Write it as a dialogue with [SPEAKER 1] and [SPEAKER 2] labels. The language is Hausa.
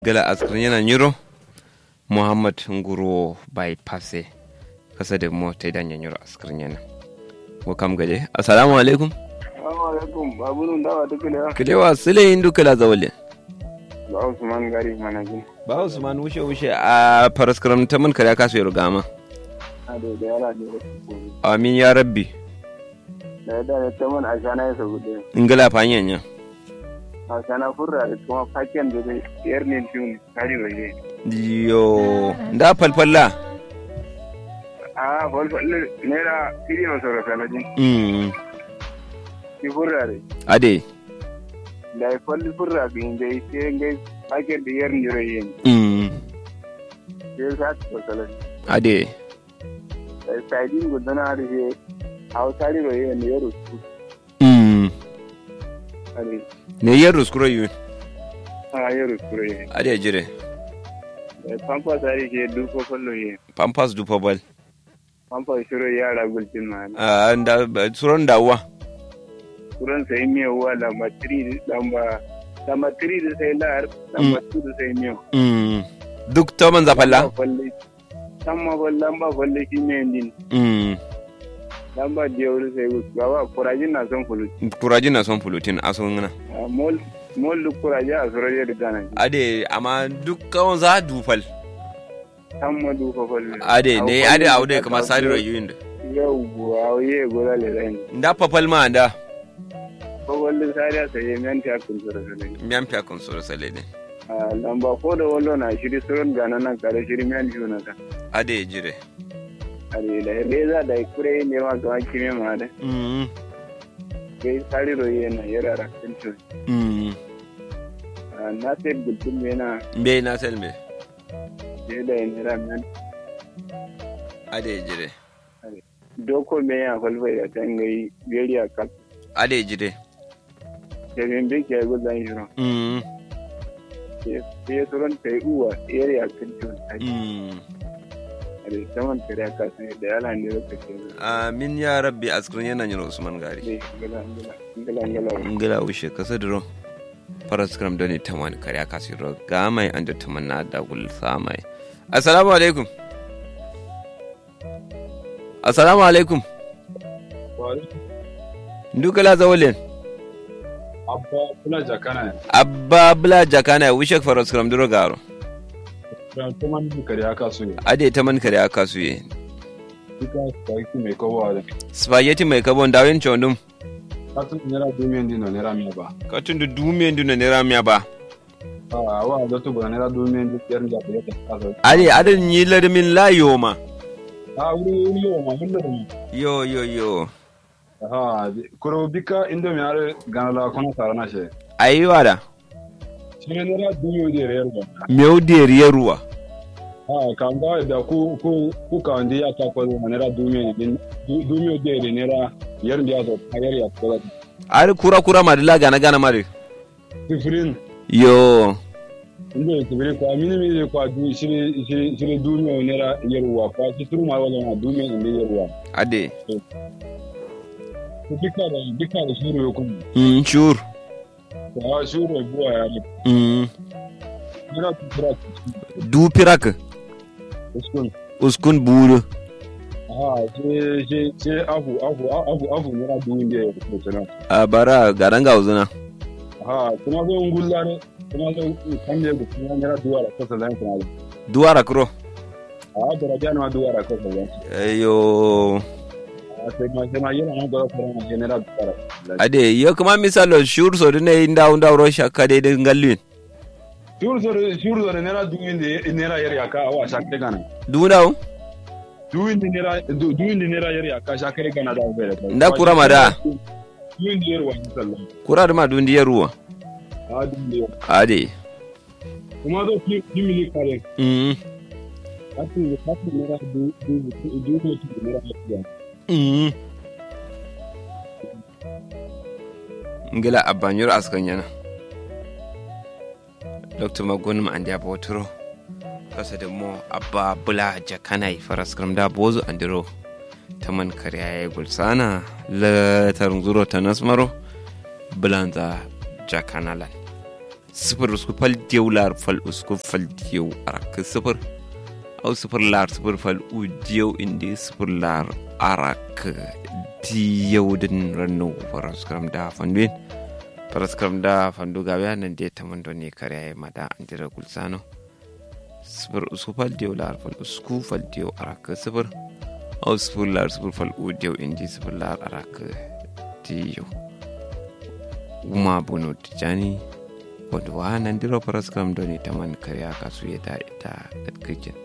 [SPEAKER 1] gala askrin yana nyiro muhammad nguro bypasse kasa da mo ta idan nyiro askrin yana ko kam gaje assalamu alaikum
[SPEAKER 2] Assalamu alaikum babu nun dawa duk ne
[SPEAKER 1] kilewa sile indu kala zawale
[SPEAKER 2] ba Usman gari manajin
[SPEAKER 1] ba usman wushe wushe a paraskram ta mun kare kasu yaro gama
[SPEAKER 2] a da da yara ne
[SPEAKER 1] amin ya rabbi
[SPEAKER 2] da da ta mun a shana ya sabu da
[SPEAKER 1] ingala fanyanya
[SPEAKER 2] a shana furra da kuma faken da zai yar ne tun kari waje
[SPEAKER 1] yo da falfalla
[SPEAKER 2] a falfalle naira kiri na saura sanajin
[SPEAKER 1] mm
[SPEAKER 2] ki furra da
[SPEAKER 1] ade
[SPEAKER 2] da ya falli furra ga inda ya ce ngai faken da yar ne yin
[SPEAKER 1] mm
[SPEAKER 2] sai sa ta fasala
[SPEAKER 1] ade
[SPEAKER 2] da sajin gudana da ke hausa ne waje ne ya rusu
[SPEAKER 1] mm
[SPEAKER 2] are
[SPEAKER 1] ne yer ruskuro yu
[SPEAKER 2] a ya rusu yin
[SPEAKER 1] ade jire
[SPEAKER 2] da pampa sari ke duko fallo yin
[SPEAKER 1] pampas du pobal
[SPEAKER 2] pampa shiro yara gulcin ma ne
[SPEAKER 1] ah nda suron dawa
[SPEAKER 2] kuran sai miya wa lamba 3 lamba lamba 3 da sai lar lamba 2 da sai miya
[SPEAKER 1] mm duk to man zafalla
[SPEAKER 2] falle tamma bal lamba falle shi ne din
[SPEAKER 1] mm
[SPEAKER 2] lamba jewru sai gus gawa kurajin na son fulu
[SPEAKER 1] kuraji na son fulutin asun ngana
[SPEAKER 2] mol mol lu kuraja a suraje da dana
[SPEAKER 1] ade amma duk kawon za dufal
[SPEAKER 2] tamma du fa falle
[SPEAKER 1] ade ne ade aude kama sari rayuyin da
[SPEAKER 2] yau buwa ye gola le ran
[SPEAKER 1] nda papal ma nda
[SPEAKER 2] ko walle sai sai men ta kun suraje
[SPEAKER 1] miyan fiya kun sura sale ne
[SPEAKER 2] lamba ko da wallo na shiri suron gana nan kare shiri men juna ka
[SPEAKER 1] ade jire
[SPEAKER 2] are da reza da kure ne ma ga kime ma da
[SPEAKER 1] mm
[SPEAKER 2] kai sari roye na yara rakin to
[SPEAKER 1] mm
[SPEAKER 2] na sai gultun yana
[SPEAKER 1] be na selme
[SPEAKER 2] je da yin yara men
[SPEAKER 1] ade jire
[SPEAKER 2] doko me ya falfai da tan gai beri a kan
[SPEAKER 1] ade jire
[SPEAKER 2] da bin bi ke gudan shiro
[SPEAKER 1] mm
[SPEAKER 2] sai suron tai uwa yari a kan to
[SPEAKER 1] mm
[SPEAKER 2] are saman kare ka sai da yala ne da ke
[SPEAKER 1] amin ya rabbi askrin yana nyiro usman gari
[SPEAKER 2] ne gala gala gala gala
[SPEAKER 1] ngila ushe kasa diro faras kram doni tamani kariya kasiro gamai anda tamanna da gul samai assalamu alaikum assalamu alaikum ndukala zawlen
[SPEAKER 3] abba kula jakana
[SPEAKER 1] abba bla jakana wishek faras kram diro garo
[SPEAKER 3] ran kuma ni kare aka so ne
[SPEAKER 1] ade taman kariya kasuye
[SPEAKER 3] duka spaghetti mai kowa da
[SPEAKER 1] spaghetti mai kabon dawin chondum
[SPEAKER 3] katin nera dumiyan dino nera miya ba
[SPEAKER 1] katun da dumiyan duna ne ramiya ba
[SPEAKER 3] a wa da to ba nera dumiyan dino yar da ba ta kasa
[SPEAKER 1] ade adan yi larmin layo ma
[SPEAKER 3] a wuri wuri yo ma mun da mu
[SPEAKER 1] yo yo yo
[SPEAKER 3] ha kuro bika indo mi are ganala kono sarana she
[SPEAKER 1] ayiwa da
[SPEAKER 3] shi ne nera dumiyan da yar ba
[SPEAKER 1] meu deriyar ruwa
[SPEAKER 3] ha kan ga da ku ku ku ka ndi ya ta ko nera dumiyan din dumiyan da nera yar da zo yar ya ko da
[SPEAKER 1] ari kura kura madila gana gana mari
[SPEAKER 3] sifirin
[SPEAKER 1] yo
[SPEAKER 3] inda ya kubiri kwa mini mini kwa du shiri shiri shiri duniya nera yarwa kwa shi turu ma wala ma duniya inda yarwa
[SPEAKER 1] ade
[SPEAKER 3] ko bika da bika da shuru ya kuma
[SPEAKER 1] mm sure
[SPEAKER 3] kwa shuru ya buwa ya ne
[SPEAKER 1] mm
[SPEAKER 3] nera kubira
[SPEAKER 1] du pirak
[SPEAKER 3] uskun
[SPEAKER 1] uskun buru
[SPEAKER 3] aha she she she afu afu afu afu nera duniya ya kuma sana
[SPEAKER 1] a bara garanga uzuna
[SPEAKER 3] aha kuma zo ngulla ne kuma zo kanje da kuma nera duwa da kasa zan kuma
[SPEAKER 1] duwara kuro
[SPEAKER 3] aha da rajana ma duwa da kasa zan
[SPEAKER 1] yo
[SPEAKER 3] sai ma sai ma yana ma ga fara ma nera duwa da
[SPEAKER 1] ade yo kuma misalo sure so dine inda unda ro shakka de de ngallin
[SPEAKER 3] shuru zore shuru zore nera duniya nera yar ya ka awa shakte gana
[SPEAKER 1] duna o
[SPEAKER 3] duwindi nera du- duwindi nera yari aka sha kai gana da bai da
[SPEAKER 1] Nda kura ma da.
[SPEAKER 3] duwindi yar wani sallan
[SPEAKER 1] kura da ma dundiyar ruwa
[SPEAKER 3] a duwindi
[SPEAKER 1] ade
[SPEAKER 3] kuma zo ki ki mili kare
[SPEAKER 1] mm
[SPEAKER 3] kasu kasu nera du du du du du nera ya
[SPEAKER 1] mm ngila abanyur askan yana dr magunum an dia botoro kasa da mo abba bula jakanai faras kram da bozu andiro taman kariya ya gulsana la tarun zuro ta nasmaro bulanza jakanalan sifir usku fal diyau lar fal usku fal diyau arak sifir au sifir lar sifir fal u diyau indi sifir lar arak diyau din rannu paraskram da fanduin paraskram da fandu gawe nan de tamando ne kare mada andira gulsano sifir usku fal diyau lar fal usku fal diyau arak sifir au sifir lar sifir fal u diyau indi sifir lar arak diyau uma bono tijani wadda wa nan diro paraskram doni taman karya kasu ya da ita gatkikin